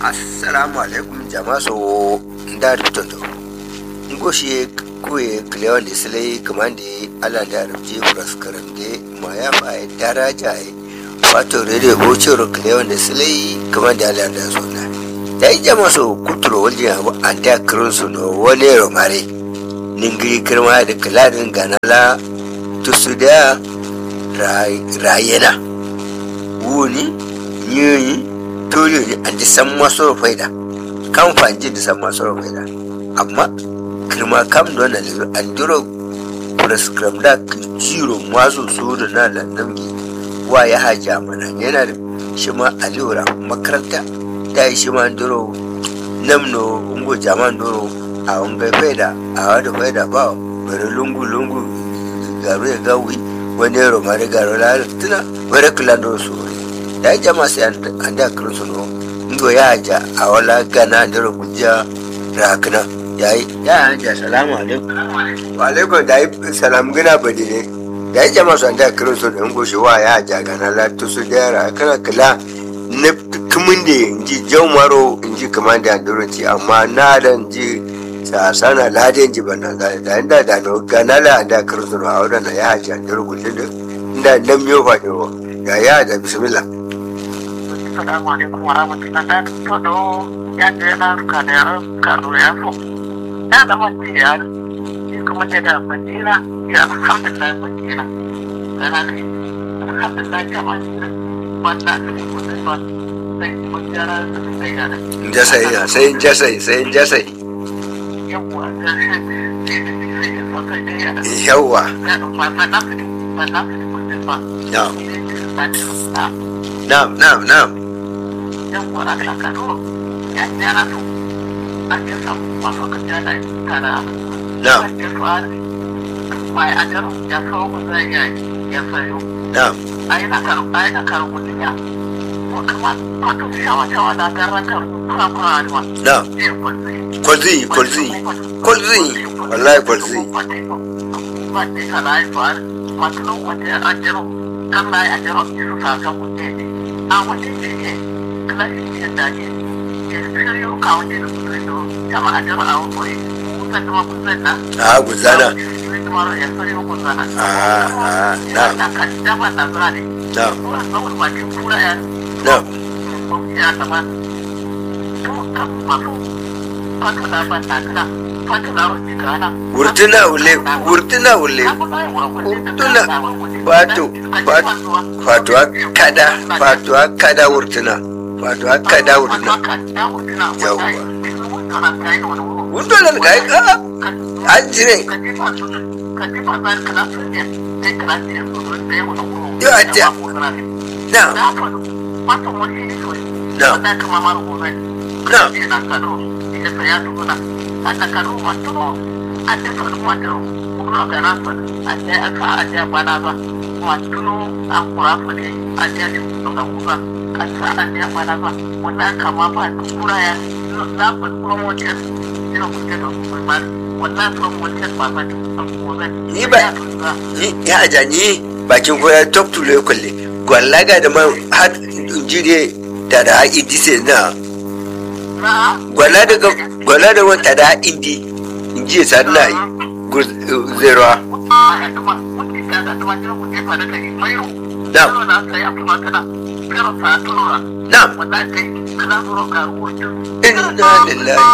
assalamu alaikum jama'a so da rubutondo ngoshi kuye kleon da silai kamande ala da rubuce praskaram de ma ya fa daraja ai wato rede bocero kleon da silai kamande ala da zona dai jama'a so kuturo wajen abu an da kirin su no wani romare ningiri kirma da kiladin ganala tusu da rayena wuni yiyi tole ne an ji san masu faida kan fanji da san masu faida amma kirma kam da wannan lilo an duro prescribe da ciro masu su da na landamgi wa ya haja mana yana da shi ma alura makaranta da shi ma duro namno ungo jaman duro a unga faida a wada faida ba bari lungu lungu garu ya gawi wani yaro mari garu la tuna wani kula da su da ya jama sai an da kirin su no ndo ya haja a wala gana da rubuja rakna yayi ya haja salamu alaikum wa alaikum da yi salam gina badi ne da ya jama su an da kirin su no goshi wa ya haja gana la to su da yara kana kula na kumin da inji jaumaro inji kamar da anduranci amma na da inji sana ladin ji bana ga da inda da no ganala da kirin a wadana ya haja da rubuta da inda nan miyo fa ya ya da bismillah Assalamu alaikum warahmatullahi da to do ya da na ka da karo ya so ya da mace ya ni kuma da da madina ya alhamdulillah madina kana ne alhamdulillah jama'a wannan ne kuma ba sai mun jara sai ya da jasai ya sai jasai sai jasai yawa da sai sai ya saka da ya yawa ya da ma na na na na ba na'am na'am na'am yan wara da kano ya jara to a ke samu masu kaja da kana na'am ya fara mai a jaro ya kawo mu zai ya ya sayo na'am ai na karo ai na karo mu ya ko kuma wato shawa shawa da garan karo kuma kuma alwa na'am ne kwalzi kwalzi kwalzi kwalzi wallahi kwalzi wanda ka lai fara wato wanda a jaro kan lai a jaro su sa kan mutum a wanda ke kala shi da ke shiryo kawo ne da kusa da kama a jaro a wani kusa da kusa na a guzana ya shiryo kusa na Ah, ah, na'am. na kan dama na zane na'am kuma tsawon bakin kura ya na'am ya zama to kan masu fata da ban na kana fata da wani kana wurtuna ule wurtuna ule wurtuna wato fatuwa kada fatuwa kada wurtuna fatuwa kada wurtuna Yawwa. wurtuna ga ka an jire Yo, ajiya. na'am Ni ba- ni ya aja ni bakin koya top to le kulle gwallaga da man har jire da da idise na gwala da gwala da wata da indi inji sanna zero na'am inna lillahi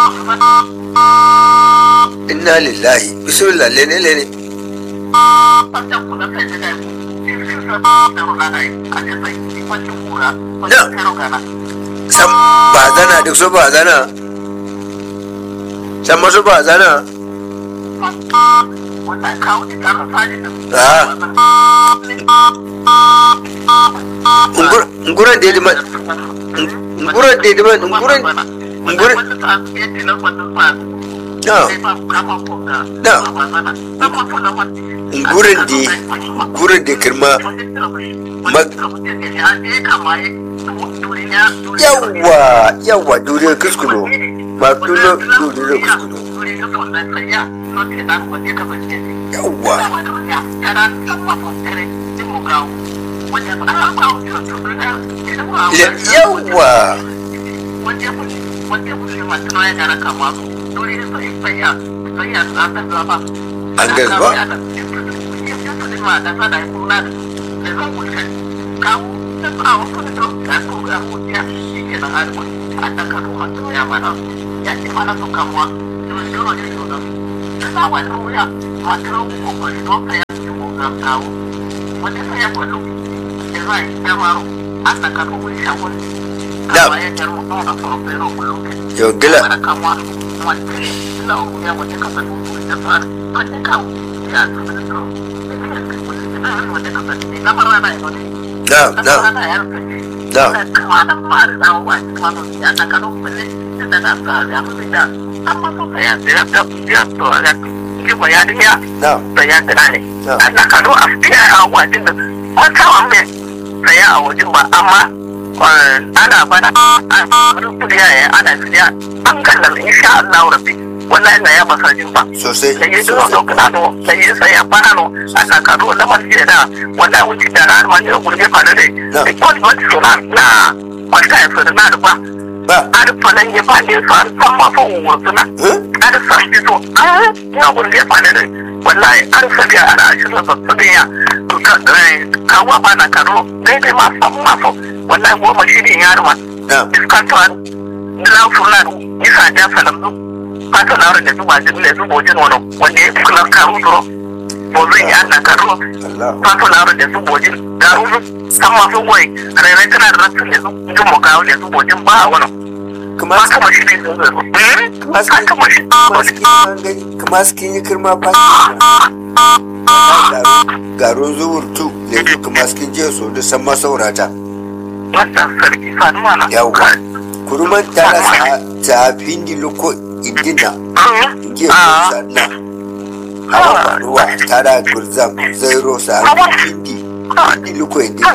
inna lillahi bismillah lene lene san ba zana duk so ba zana san masu ba zana nguran da ya dima nguran da ya dima nguran nguran nguran da nguran da kirma yawa yawa duriyar kuskulo ma tuno duriyar kuskulo yawa yawa wanda kullum masu ya gara kama su dole sai sai ya sai ya tsaka zaba An gani ba? ma da sada kuna da da zan wuce kawo da tsawo kuma da ka ko ga mutiya shi ke nan alƙur a da ka kuma to ya mana ya ce mana to kamuwa to ne dole ne to da da wa da wuya ma tro ko ko to ka ya ci ko ga kawo wanda sai ya kwallo da zai da maro an da ka ko wani shawon Da. amma ya jar mu to da so pero kullu yau gila mana kamuwa wanda lau ya wanda ka san da fara kan ka ya to da so wanda ka san da mara na ne na na na na ana bana kudi ya ana siya an kallon insha Allah rabbi wallahi na ya masajin ba sosai da yi zuwa sosai dokunano da yi saya banano a kakaro na masjid da wanda wuce da ran wani gurbe fara da Na. da kwan wani suna na wata ya fi na da ba ba a da falon ya ba ne su an san masu wasu na eh? a da sa shi so a ya gurbe fara da wallahi an sabi a da ashirin da su ya kawo ba na karo daidai ma san masu wallahi goma shi ne yarma na iskantuwan dilan furlan isa ja salamdu fata na da zuba jin da zubo jin wani wanda ya kula karu duro bo zai yi ana karu Allah fata na da zubo jin da ruzu san masu goyi rairai tana da rasu da jin mu kawo da zubo jin ba wani kuma ba kama shi ne sun zai ba kama shi kuma skin yi kirma ba garin zuwur tu lezu kuma skin je so da san masaurata wata sarki fanuwa na yawwa kuruman tara sa ta findi loko indina inge kurza na hawa faruwa tara gurzam zairo sa findi findi loko indina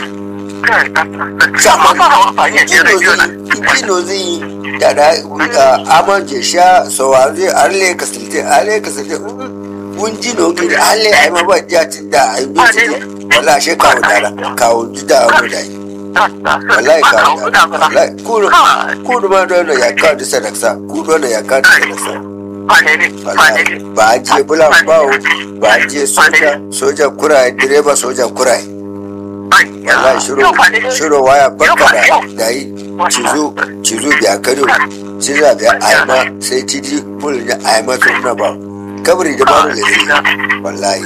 Kino zai da da aman je sha sawa zai arle kasalte arle kasalte un ji no gidi arle ai ma ba ja tin da ai bi ji wala she kawo dara kawo ji da mu dai wallahi kawo dara wallahi kudu kudu ma don ya kawo da sadaksa kudu na ya kawo da sadaksa wallahi ba a je bulan bawo ba a je soja soja kurai direba soja kurai wallahi shiro shiro waya barka da da yi cizo cizo biya kano cizo biya ayama sai ciji bulu ne ayama sun na ba kabari da baro da shi wallahi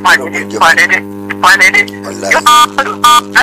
wallahi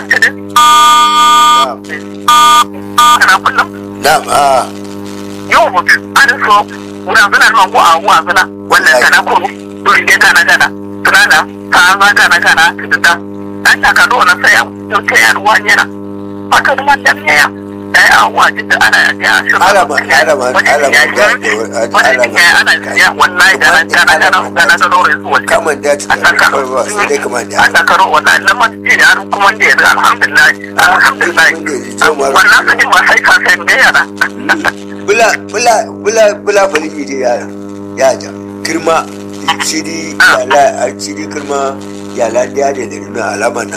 na'am a yau mutu an so wurin zana nan ko a wuwa zana wannan kana ko dole ne gana gana tunana ta za gana gana ta an ta ka dole sai yau ta yaruwa yana haka kuma dan ya da ya awa da ana ya shi alama alama alama da wani ya ana ya wallahi da ran gana gana gana da dole su wani kaman da ta kawai ba sai dai kaman da an ta karo wallahi lamar ce da har kuma da ya alhamdulillah alhamdulillah wannan su ji ma sai ka sai da yara bula bula bula bula faliji dai ya ya ja kirma ciri yala a ciri kirma yala da da da nuna alama na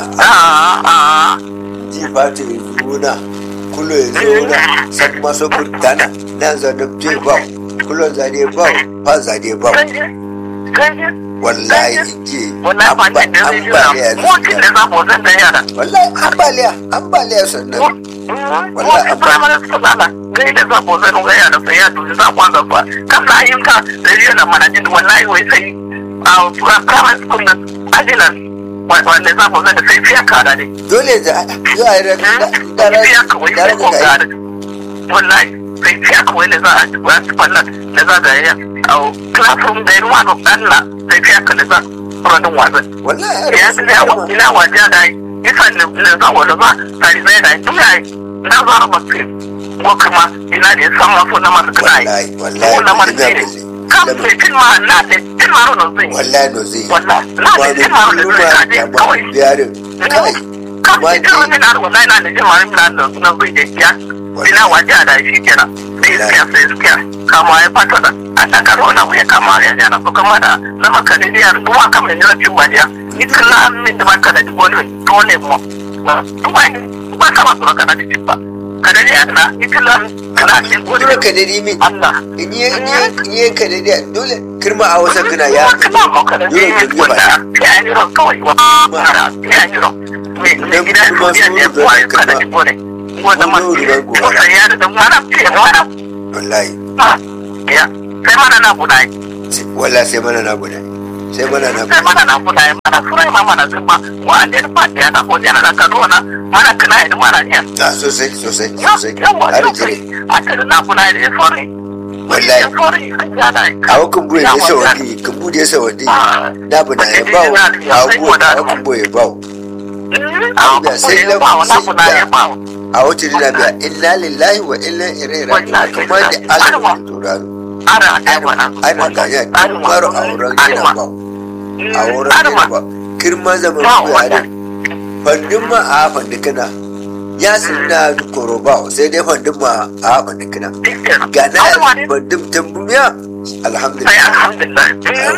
ji ba ta yi zuna kulo ya zuna san maso burtana nan za da je ba kulo za ne ba fa za ne ba wallahi ji wallahi ba ne da zai jira mutum da za mu zan da yara wallahi ambaliya ambaliya sannan wallahi primary school ana gai da za mu zan ga yara sai ya dubi za mu ga fa kan na yin ka da yana mana jin wallahi wai sai a primary school na ajilan wanda za mu zan da sai fiya kada ne dole da za a yi da fiya kawai sai ko kada wallahi sai fiya kawai da za a ji wasu fallan da za ga ya a classroom da ruwa no Allah sai fiya ka da za rodin wasan wallahi ya ina wa ina wa ja da isa ne ne za wa da ba sai sai da ina na za ba ce ko kuma ina da san ma so na masu kana yi wallahi ko na masu wallahi ne kan sai tin ma na da tin ma ro zai wallahi no zai wallahi na da tin ma ro zai ka je kawai biyarin kai kan sai tin ma na wallahi na da tin ma ro na da na zai da ya ina wa ja da shi kenan sai iskiya sai iskiya kama ya fata da a takaro na ya kama ya jana ko kama da na maka ne ya ruwa kama ne cin wajiya ni kala min da maka da wani dole mu ba ba kama su maka da cin ba kada ne na itilan kana ne dole gode ka dadi min Allah in yi in yi in yi ka dadi dole kirma a wasan kana ya kana mu kada dole ne ka biya wanda ba ya yi ran kawai wa mara ya yi ran me me gida kuma ya su ne da kuwa ya kalma. kada ne gode wanda ma Kuma yau da gobe. ko sai ya da mana ce mana wallahi ya sai mana na budai sai- wallahi sai mana na guda sai mana na sai guda mana na budai mana surai ma mana zuma wa an da ba ya da ko yana da kadona mana kana da mana ne a sosai sosai ya sosai yawa har sosai jire a tare na budai da sore Wallahi. ya sore ya da a wakan buye da sawadi kan bude sawadi da bu na ya bawo a wakan a wakan buye bawo a wata dina biya inna lillahi wa inna ilaihi raji'un kuma da Allah ke turaro ana ganya maro a wurin yana bawo a wurin yana ba kirma zaman buya ne fandin ma a fandin kana ya sinna koro bawo sai dai fandin ma a fandin kana gana fandin tambumiya alhamdulillah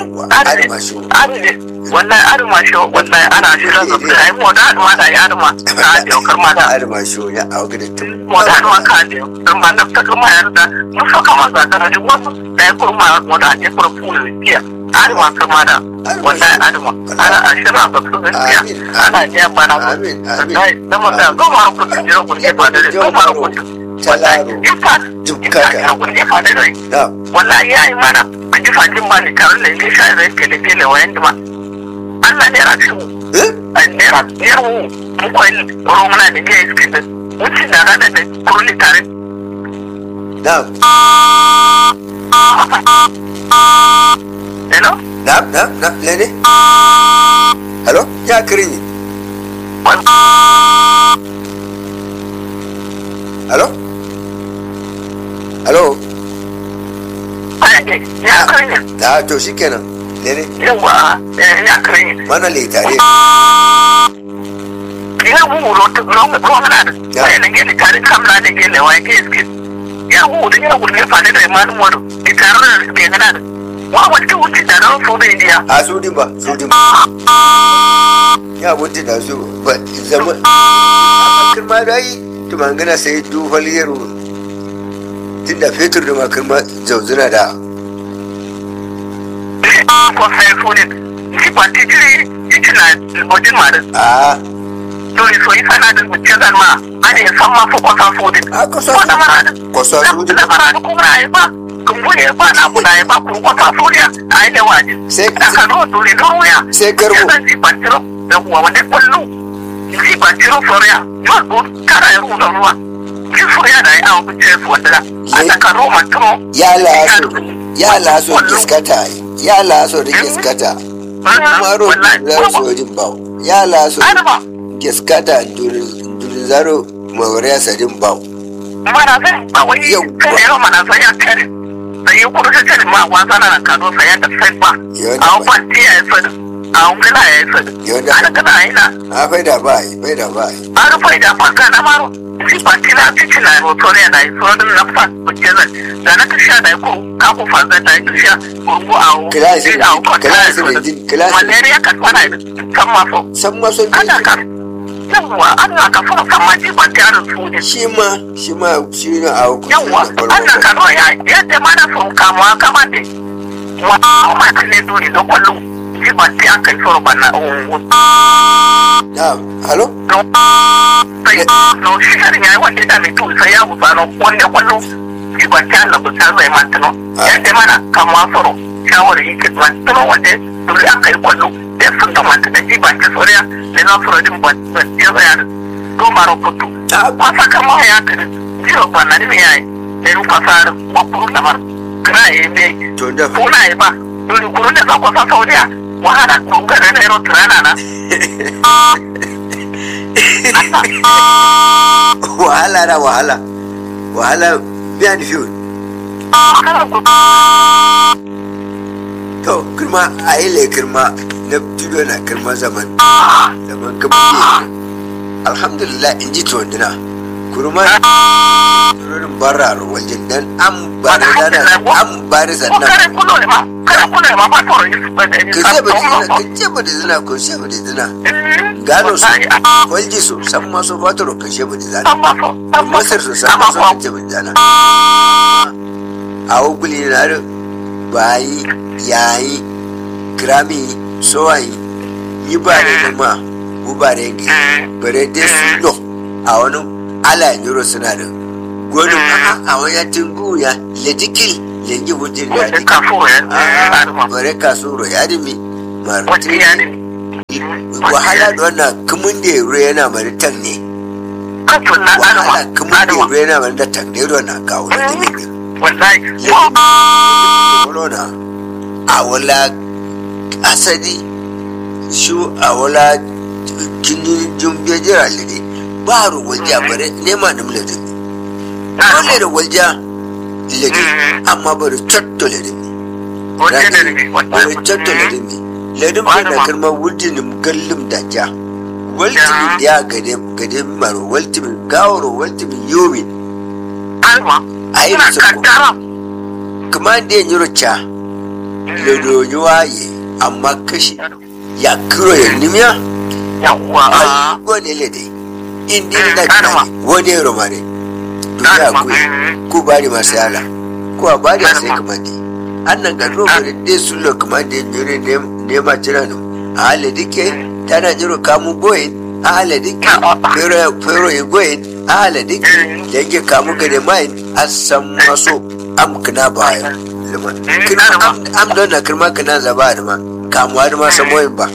wallahi arma shi wallahi ana shi da zuwa ai mu da arma da ya arma ta da kar ma da arma shi ya auga da tun mu da arma ka da dan ma da ta kuma yarda mu so kama za ta da wasu da ya kurma mu da ya kurma fulu kiya arma kama da wallahi arma ana ashira ba su gaskiya ana ya bana amin amin wallahi dan mu da zo ma ku jira ku ne ba da zo ma ku talaro dukkaka na wallahi ya yi mana a ji fajin ba ni tare da ne sha zai kele kele wayan da ma Allah ne rafi mu a ne rafi ne mu mu koyi ro muna da ke iske da wuce da rana da kurli tare na hello na na na lene hello ya kirin hello hello ya kare da to shikenan lene yawa ya kare mana le tare ya mu ro ro ro mana da sai ne gele tare kamla da gele wa ke iske ya mu da ya gurne fa da imanu mu da tare da gana da wa wata wuce da ran so da indiya a su din ba su din ba ya wuce da su ba zama a kirma da yi tumangana sai dufal yaro tunda fetur da makirma zauzuna da ko sai so ne shi ba titiri titina wajen ma da a dole so yi sana da wuce zan ma an yi san ma ko kwasa so din a kusa ko da mara da kusa su din da mara da kuma ya ba kumbu ne ba na kuna ya ba ku kwasa so ne a yi da waje sai da ka zo dole don wuya sai garbo zan ji ba tiro da kuwa wanda kwallo ji ba tiro soriya yau ko kara ya ruwa ruwa ji soriya da ya awon kuce su wanda da a da ka roma tiro ya laso ya laso giskata ya laso da giskata kuma ro zaro sojin bawo ya laso Adama, giskata durin zaro mawariya sadin bawo mana zai ba wai Yau. kai yau mana sai ya kare sai yi kudu ta kare ma wasa na kado sai ya da sai ba Yau da a ba. kwanti ya yi sadu a ungana ya yi sadu Yau da ana gana yi na a faida ba yi faida ba yi a rufe da faka na maro si kwanti na cikin na roto ne na yi sodin na fa kuke zai da na kasha da ko ka ku fa zai da yi kasha kurgu a wu Kilasi- a wu kwanti ya yi kilasi da jin- kilasi- sadu malaria ka tsana yi san maso san maso ana ka yawwa ana ka fa san ma ji kwanti ya rufu ne shi ma shi ma shi ne a hukuncin yawwa da Allah ka farko zo ya yadda mana sun kamuwa kama da wa ma ka ne dole da kwallo ji ba ta aka yi soro bana na halo sai no shi sharin ya yi wanda da mai tuwi sai ya busa no wanda kwallo ji ba ta Allah bu ta zai mata no yadda mana kamuwa soro shawarar yi ke zuwa tuno wanda dole aka yi kwallo da sun da mata da ji ba ta soriya da na soro din ba ya zai ya goma rubutu kwasa kama ya kiri jiwa bana ne ya yi da yi kwasa wakuru lamar kira ya yi mai to da kuna yi ba dole kurun da za ku sa saudiya wahala kunga da na yaro turana na wahala na wahala wahala biya ni fiyo to kirma a yi le kirma na tudo na kirma zaman zaman kaba alhamdulillah in ji tuwandina kurma turorin barra waljin dan an ba da dana an ba da ko sannan kare kulo ne ma kare kulo ne ma ba toro yi su ba da ni ka ce ba dizina ka ce ba dizina ko ce ba dizina gano su walji su san masu fatoro ka ce ba dizina amma so amma masar su san masu ka ce ba dizina a wuguli na da bayi yayi grami sowayi yi ba da ma ubare gi bare dai su lo a wani ala yiro suna da gwanin a wani tingu ya ledikil lengi wujin ya wani kafo ya Ah, bare kasuro ya dimi wani marti ya ne wahala da wannan kumin da yaro yana mari tan ne kafin na wahala adama kumin da adama yaro yana mari da tan ne ruwan na kawo da dimi ne wallahi corona a wala asali shu a wala kini jumbe jira lede ba ru walja bare nema nim lede dole da walja lede amma bare cotto lede wani da ne bare cotto lede ne lede ba na karma wudin gallim da ja waltimin ya gade gade maro waltimin gawaro waltimin yomi adama ayi ina su ko kaddara kuma da yin rucha ledo yi waye amma kashi ya kiro ya nimiya yawwa a gone lede indi na kinani wani yaro mare duniya ku ku bari masu yala ku a bari a sai kamandi annan ga robare de sullo kamandi jure ne ma jira no a hale dike tana jiro kamu goyin a hale dike fero fero yi goyin a hale dike da yake kamu gade mai a san maso am kana baya liman kina am am don na kirma kana zaba da ma kamuwa da ma samoyin ba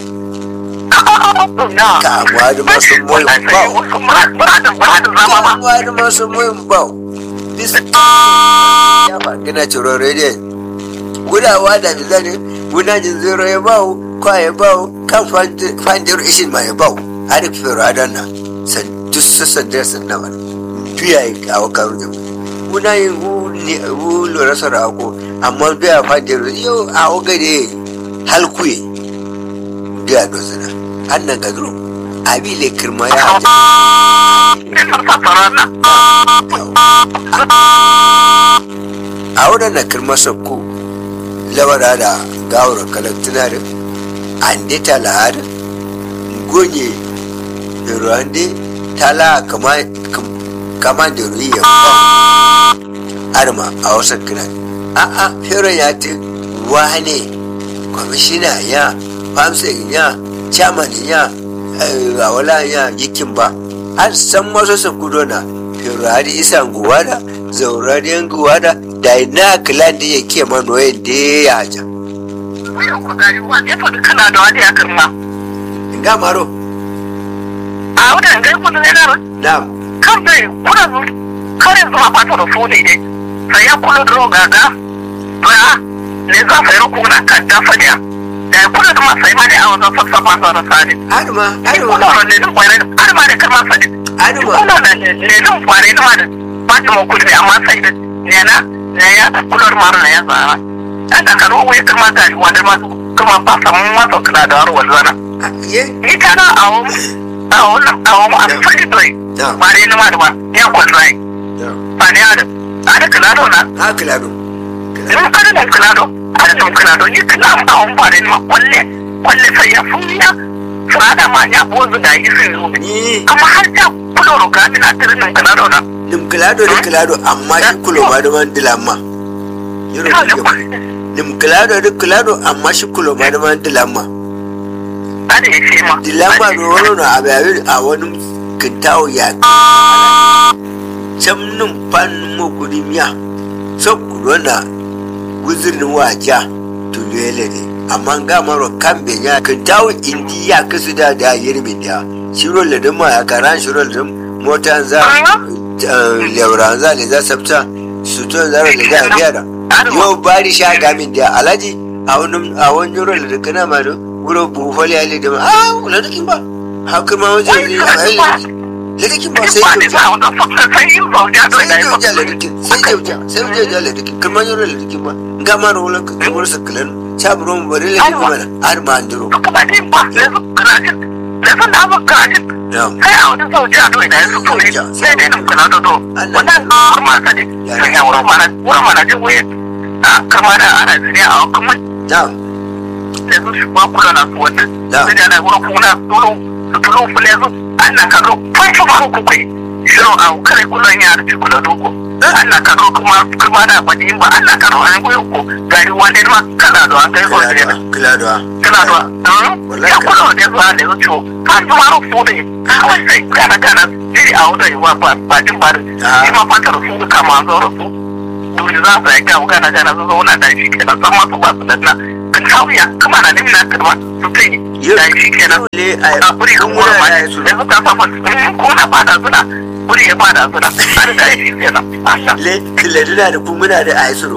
kamuwa da ma samoyin ba kamuwa da ma samoyin ba bisa ya ba gina ciro rediyon gudawa da bizani gudajin zero ya bawo kwa ya bawo kan fandir ishin ma ya bawo har fero adana san duk sassan da san na wani biya ya kawo karu da guna yin hu ne hu lura sara ako amma biya fandir yau a ogade halkuye biya dozina annan gadro abi le kirma ya haja a wurin na kirma sakko lawara da gawar kalantuna da ande tala da gonye ruwande tala kama kama da ruya arma a wasan kiran a a fero ya ti wane kwamishina ya famsa ya chairman ya a wala ya yikin ba an san masu sakudo na fero hadi isa nguwada zaurariyan nguwada da ina kilan da yake manoyin da ya haja kana da wani ya kirma nga maro a wadda ga kudu ne na na'am kan dai kuna zu kare zuwa fata da fone ne sai ya kula da roga ga ba ne za sai ro kuna kan ta fadiya da ya kula da ma sai ma ne a wajen sassafa sa da sani aduma ai aduma kula da ne dun kware har ma da karma sani aduma kula da ne dun kware da ma da ba ta mu kudi amma sai da ne na ne ya da kula da mara ya zara an da karo wai karma ga wanda ma kuma ba samu ma to kula da warwal zana ye ni kana a wani a wani a wani a fadi doi na'am ba dai na ma da ba ya kwalrai na'am ba ne ada ada kula da na ha kilado in ada da kula da ada da kula da ni kula a wani ba dai ma kwalle kwalle sai ya funya fada ma ya bozu da yi sun zo ni amma har ta kula da ga ina tirin nan kula da na nim kilado da kilado amma shi kulo ma da man dilamma yoro ina da ke kwalle nim kilado da kilado amma shi kulo ma da man dilamma ada ya ce ma dilamma no woro no abayi a wani kintawo ya camnin fan mo kudi miya so kudona guzirin waja tulele ne amma ga maro kan benya kintawo indi ya kasu da da yirmi da shiro le ma ya karan shiro le mota za lebran za le za sabta su to za le za biya da yo bari sha gamin da alaji a wani a wani yoro le kana ma do wuro bu fali ale da ah wala dikin ba haka ma wajen ne le dikin ba sai ba ne kyauta za a wani sai yin zauja da sai ya yi kyauta le dikin sai kyauta sai kyauta le dikin kuma yoro le dikin ba ga ma ro ka kamar sa kalan cha bro mu bare le dikin ba har ma andiro kuma dai ba yanzu kana jin da sun da aka kaji na'am kai a wani sauji a doyi da ya sufu ne sai dai nan kula da do wannan kuma sa ne sun ya wurin mana wurin mana jin wuye a kama da ana zine a kuma na'am da su shi ba kula na su wannan Da. sai da na wurin kuma tulu su tulu fule su an na karo fanshi ma ku kai shirin a kare kullum ya rufe kula doko an na karo kuma kuma da bani ba an na karo an goyo ko gari wani ma kana da an kai ko da kiladuwa kiladuwa kana da ya kula da zuwa da zuciyo ka zuma rufu ne kawai sai kana kana jiri a wuda yi wa ba jin bari Ah. shi ma fata rufu da kama zo rufu dole za su yi gawo kana kana zo zauna da shi kenan san masu ba su da na kan sauya kama na nemi na karba su ta yi Yau- da shi kenan le a na kuri kan wurin ma ya yi su da su ta safa ko na fada suna kuri ya fada suna an da shi kenan masha le kiladuna da kun muna da aisuro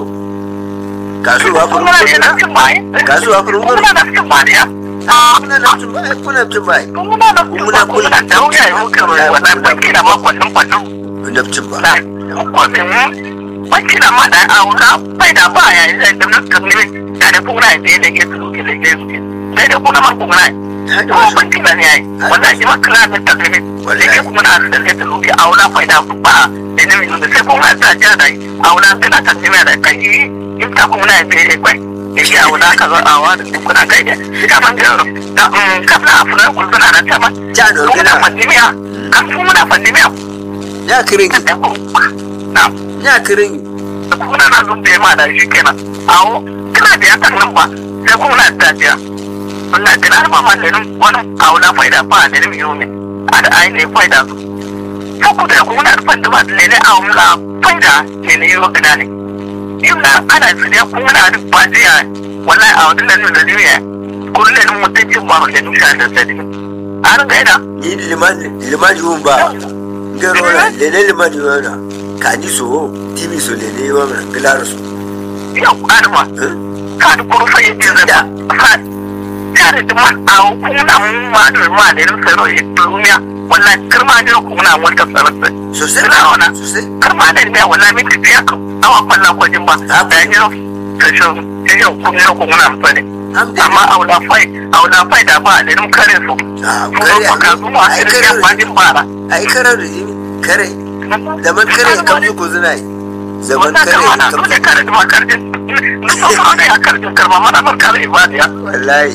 kasuwa kuma na furu da cikin bayi Kasuwa furu- kuma na da cikin bayi ya kuna na tun bai kuna tun bai kuma na kuma kuma na da wuya ya muka wannan banki da makon kwallon na tun ba na kwatin banki da ma da aura bai da ba ya yi da nan kan ne da da kuma ya da ke su ke da ke su sai da kuma ma kuma ta da kuma wasu banki da ne yayi wannan shi ma kira da ta ne da ke kuma na da ke su ke aura bai da ba da ne min da sai kuma ta ja da aura kana ta ne da kai in ta kuma na ya kai yake a wani aka zo a wani kuna kai da ita man gero da kafin a furar kulzuna na ta ma ta da muna gina pandemia kan su muna pandemia ya kirin kan da ku na ya kirin da kuma na zun da ma da shi kenan awo kana da yakan nan ba sai kuma na tafiya wannan kana da mama da nan wani awo na faida ba da nan yau ne a da ai ne faida su ko ku da kuma na da fanda ba da ne awo la faida ne ne yau kana ne yau na ana su ne kuma na da ba jiya wallahi a wadin nan da ne kullum mutuncin ba da nusa da sadi an gaida ni liman liman yun ba ngero la lele liman yun na ka ni so timi so lele yun na kilaro so yau adama ka da kurfa ya ce da ka tare da man a kuna mun ma da ma da rin saro ya duniya wallahi kirma ne ku na wata sarrafa sosai Ina wana. sosai kirma ne ne wallahi min tafiya ka awa kwallon kwajin ba da ya jiro tashin yau kun ne ku na amfani alhamdulillah amma aula fai aula fai da ba da rin kare su Ah, su kare ba ka zuwa ai a kare cikin kwajin bara ai kare da jini kare zaman kare kam su ko zina yi zaman wannan kare kama na kam so ne kare da makarjin nufa ma ne a karjin karma mana bar kare ibadiya wallahi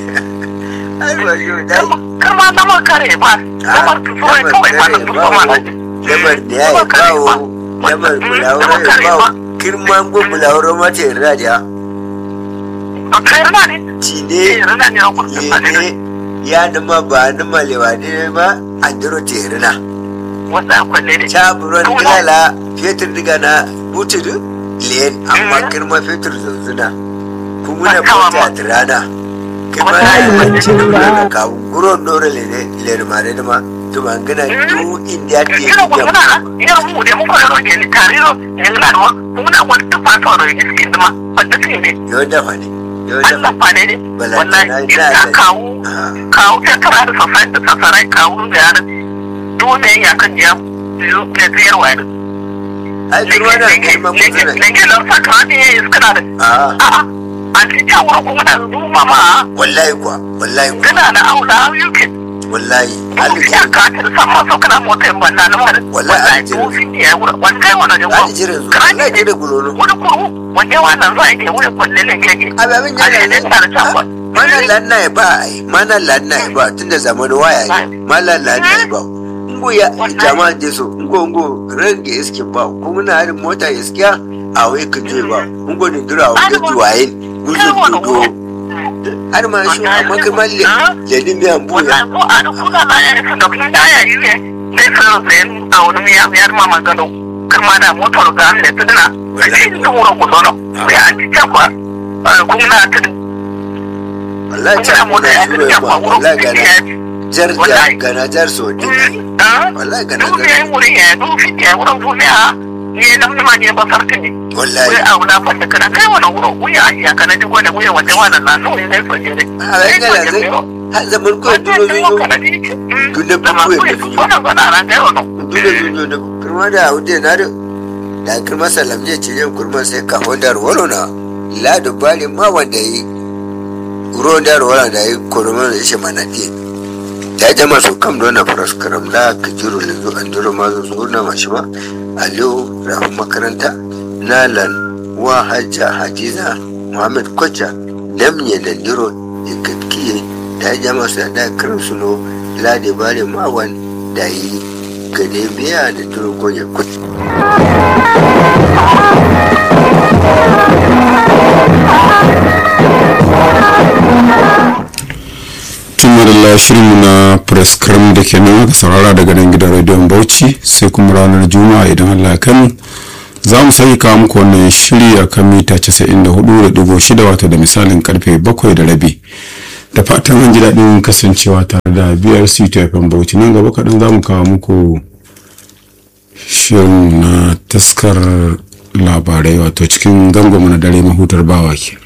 ai ba yo dai karma na ma kare ba lamar su so kawai ba na duba ma na lamar da ya yi bawo lamar bulawuro ya bawo kirman gun bulawuro mata yarda da a kai rana ne ci eh ne rana ne a kusa ye ba ne ne ya nima ba nima lewa ne ma an diro terina wanda kwalle ne ta buron dilala fetur diga na butudu liyan amma kirma fetur zanzuna kuma na bota tirana kirma na yi wacce da kawo guron dore lene lene ma ne ma to man gana du inda ke kira ko muna na yar mu da mu fara roge ni tariro ne na da muna wata fata ro ne cikin dama wanda ce ne yawan dafa ne yawan dafa Allah fa ne ne wallahi in ka kawo kawo ta kara da safai da sasarai kawo da yana dole ya kan ya ne tsayar wa ai kirma na kirma mutuna ne ne nan saka ne ya iskana da a a'a an ci ta wurin kuma na zuma ma wallahi kuwa wallahi kuwa kana na aula yuke wallahi ya alijirin ka ta sama so kana mota in banna na wani Wallahi, wallahi an jira. to fin ya wuri wani kai wannan da alijirin su wallahi ke da gulono wani kuru wanda wannan za a yi wuri kwalle ne gege ababin a ne yana da ta ba mana lanna ya ba ai mana lanna ya ba tunda zamanin waya ne mana lanna ya ba ngo ya jama'a je so ngo ngo range iske ba ko muna harin mota iskiya a wai ka je ba ngo ne dura wa ga duwaye guzo gudo har ma shi amma kai malle le din biyan buya wannan ko a duk kuna na ya isa da kuma ya yi ne sai sai sai a wani miya miyar ma magano kuma da motar ga ne tuduna da shi da wurin gudono sai an ci takwa kuma na tudun wallahi ta mu da shi ne ba wallahi gana jar jar gana jar so din wallahi gana Duk jar ya wuri ya duk fi ya wurin duniya ne nan ma ne ba sarki ne. Wai wallahi a wuna fanta kana kai wani wurin wuya ya kana ji gwada wuya wanda wannan na so ne so ne. a rai gana zai har zaman ko duro zuyo Duk da buku ya tafi. Wannan bana ran kai wannan. dole zuyo da kurma da wuce na da da kurma salam je ce yin kurma sai ka hondar wolo na la da bali ma wanda yi ruwan da wala da yi kurma da shi mana fiye ya jama su kam dona faras karam la ka jiro le zo an duro ma zo na mashi ba aliyu rahun makaranta nalan wa hajja hajiza muhammad kwacha lamye da diro ikatkiye da ya jama su da karin suno lade bare mawan da yi gane biya da duro gonya kuci tumarilla shirinmu na prescrim da ke nan aka saurara daga nan gidan rediyon bauchi sai kuma ranar juma'a idan allah ya kai za mu sake kawo muku wannan shiri a kan mita 94.6 wato da misalin karfe 7 da rabi da fatan an ji daɗin kasancewa tare da brc tfm bauchi nan gaba kaɗan za mu kawo muku shirin na taskar labarai wato cikin gangon na dare mahutar bawa ke